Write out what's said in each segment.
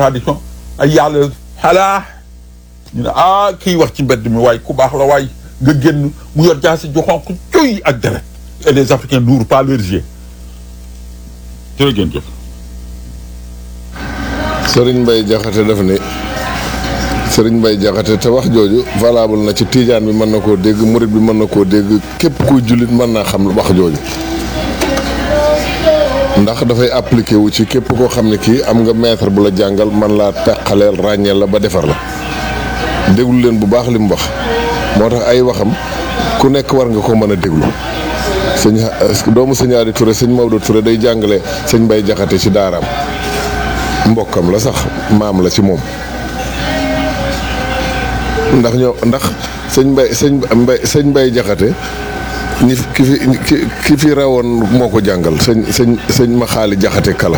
contradiction ay yàlla xalaa ñu ne ah kii wax ci mbedd mi waay ku baax la waay nga génn mu yor jaasi ju xonq cuy ak deret et les africains n'ouvrent pas leurs yeux jërë ngeen jëf Sëriñ Mbay Jaxate daf ne Sëriñ Mbay Jaxate te wax jooju valable na ci tiijaan bi mën na koo dégg murit bi mën na koo dégg képp kuy jullit mën naa xam wax jooju ndax dafay appliqué wu ci képp koo xam ne kii am nga maître bu la jàngal man laa teqaleel ràññeel la ba defar la déglu leen bu baax li mu wax moo tax ay waxam ku nekk war nga ko mën a déglu sëñ doomu sëñ Adi Touré sëñ Maodo Touré day jàngale sëñ Mbay Jaxate ci daaraam mbokkam la sax maam la ci moom ndax ñoo ndax sëñ Mbay sëñ Mbay sëñ Mbay Jaxate ñi ki fi ki fi rawoon moo ko jàngal sëñ sëñ sëñ ma xaali Jaxate kala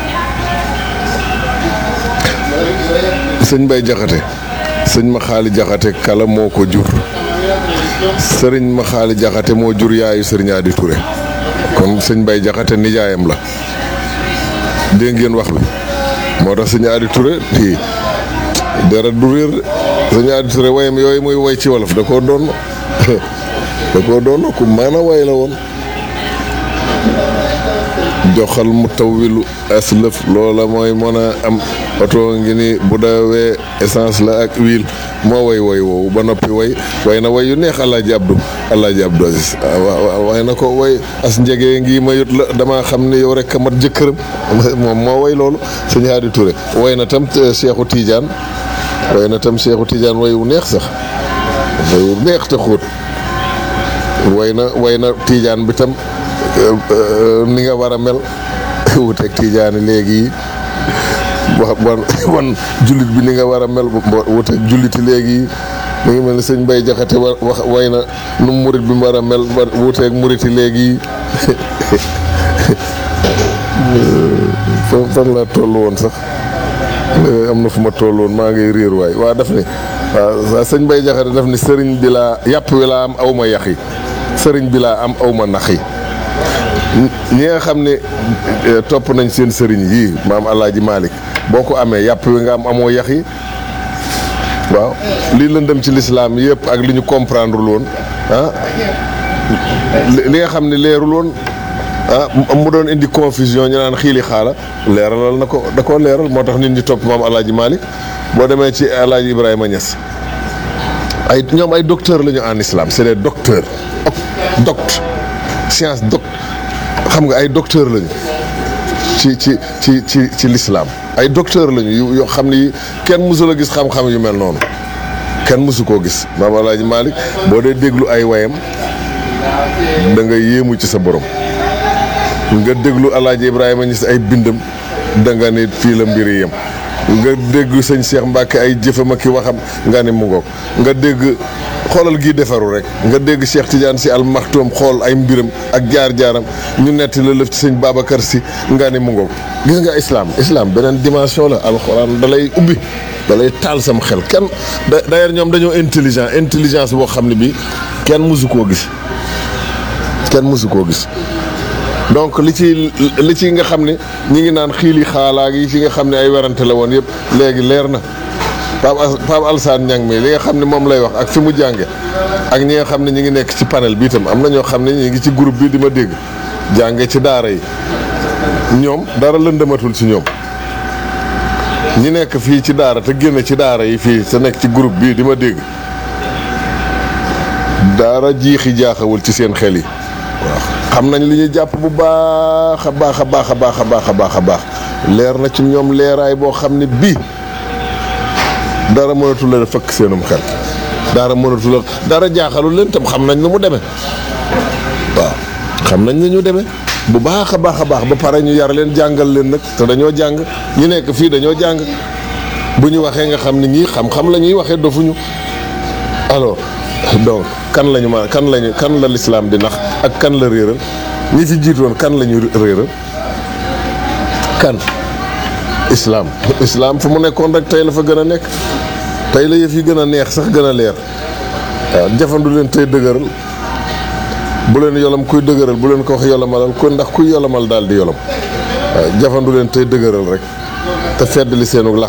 sëñ Mbay Jaxate sëñ ma xaali Jaxate kala moo ko jur sëriñ ma xaali Jaxate moo jur yaayu sëriñ Adi Touré kon sëñ Mbay Jaxate nijaayam la dégg ngeen wax bi moo tax sëñ Adi Touré fii dara du réer sëñ Adi Touré wayam yooyu muy way ci wolof da koo doon da koo doon ku mën a way la woon joxal mu tawwilu aslëf loola mooy mën a am oto ngi ni bu dawee essence la ak huile moo way way woowu ba noppi way way na way yu neex Alaaji Abdu Alaaji Abdu Aziz way na ko way as njegee ngi ma yut la dama xam ne yow rek a mat jëkkëram moom moo way loolu sëñ Hadi Touré way na tam Seexu Tiijaan way na tam Seexu Tiijaan way wu neex sax way wu neex te xóot way na way na Tiijaan bi tam ni nga war a mel wuteeg Tiijaan léegi wax wan wan jullit bi ni nga war a mel wuteeg julliti léegi mi ngi mel ni sëñ Mbay Jaxate wax way na nu murit bi mu war a mel wuteeg muriti léegi fan fan laa toll woon sax am na fu ma toll woon maa ngi réer waay waa daf ni waaw sëñ Mbay Jaxate daf ni sëriñ bi laa yàpp wi laa am aw ma yax yi sëriñ bi laa am aw ma nax yi ñi nga xam ne topp nañ seen sëriñ yii maam Alaaji Malick boo ko amee yàpp wi nga am amoo yax yi waaw lii lëndëm ci lislaam yëpp ak li ñu comprendre woon ah li nga xam ne leerul woon ah mu doon indi confusion ñu naan xiili xaala leeralal na ko da koo leeral moo tax nit ñi topp maam Alaaji Malick boo demee ci Alaaji Ibrahima Niass ay ñoom ay docteur la ñu en islam c'est des docteurs doct science doct xam nga ay docteur lañu ci ci ci ci ci l'islam ay docteur lañu yu yoo xam ne kenn mësul a gis xam-xam yu mel noonu kenn mësu koo gis maam Alaaji Malick boo dee déglu ay wayam da nga yéemu ci sa borom nga déglu Alaaji Ibrahima Niass ay bindam da nga ne fii la mbir yem nga dégg sëñ Cheikh Mbacke ay jëfam ak i waxam nga ne mu ngoog nga dégg xoolal gii defaru rek nga dégg Cheikh Tidiane si al maxtoom xool ay mbiram ak jaar-jaaram ñu netti la lëf ci sëñ Babacar si nga ne mu ngoog gis nga islam islam beneen dimension la alxuraan da lay ubbi da lay taal sam xel kenn d'ailleurs ñoom dañoo intelligent intelligence boo xam ne bi kenn mësu koo gis kenn mësu koo gis donc li ci li ci nga xam ne ñi ngi naan xiili xaalaag yi ci nga xam ne ay werante la woon yëpp léegi leer na Pape Pape Alsane Niang mi li nga xam ne moom lay wax ak fi mu jànge ak ñi nga xam ne ñi ngi nekk ci panel bi itam am na ñoo xam ne ñi ngi ci groupe bi di ma dégg jànge ci daara yi ñoom dara lëndëmatul ci ñoom ñi nekk fii ci daara te génn ci daara yi fii te nekk ci groupe bii di ma dégg daara jiixi jaaxawul ci seen xel yi waaw xam nañ li ñuy jàpp bu baax a baax a baax a baax a baax a baax a baax leer na ci ñoom leeraay boo xam ne bii dara mënatu la fëkk seenum xel dara mënatu la dara jaaxalul leen tam xam nañ nu mu demee waaw xam nañ ni ñu demee bu baax a baax a baax ba pare ñu yar leen jàngal leen nag te dañoo jàng ñu nekk fii dañoo jàng bu ñu waxee nga xam ni ñii xam-xam la ñuy waxee dofuñu alors donc kan lañu ma kan lañu kan la lislaam di nax ak kan la réeral ñi fi jiitoon kan la ñu réeral kan islaam islaam fu mu nekkoon rek tey la fa gën a nekk tey la yëf yi gën a neex sax gën a leer waaw jafandu leen tey dëgëral bu leen yolam kuy dëgëral bu leen ko wax yolamalal ko ndax kuy yolamal daal di yolam waaw jafandu leen tey dëgëral rek te fedd li seenu lax